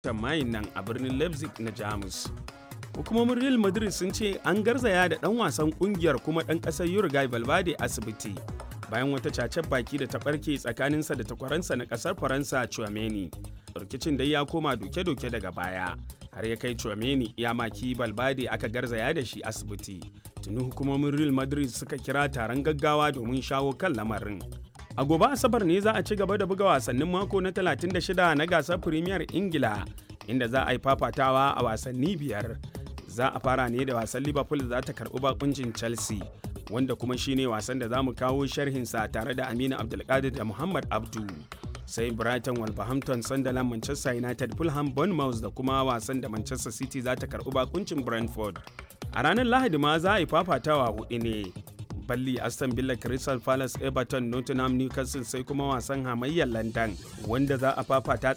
mayin nan a birnin leipzig na jamus hukumomin real madrid sun ce an garzaya da dan wasan kungiyar kuma dan kasar uruguay valverde asibiti bayan wata cacen baki da ta barke tsakaninsa da takwaransa na kasar faransa chouameni rikicin dai ya koma doke-doke daga baya har ya kai chouameni ya maki valverde aka garzaya da shi asibiti tuni hukumomin real madrid suka kira taron gaggawa domin shawo kan lamarin a gobe asabar ne za a ci gaba da buga wasannin mako na 36 na gasar premier ingila inda za a yi fafatawa a wasanni biyar za a fara ne da wasan liverpool za ta karbi bakuncin chelsea wanda kuma shine wasan da za mu kawo sharhinsa tare da aminu abdulkadir da muhammad abdu sai brighton wolverhampton sunderland manchester united fulham bournemouth da kuma wasan da manchester city za ta karbi bakuncin brentford a ranar lahadi ma za a yi fafatawa hudu ne balli aston villa crystal palace everton nottingham newcastle sai kuma wasan hamayyar london wanda za a fafata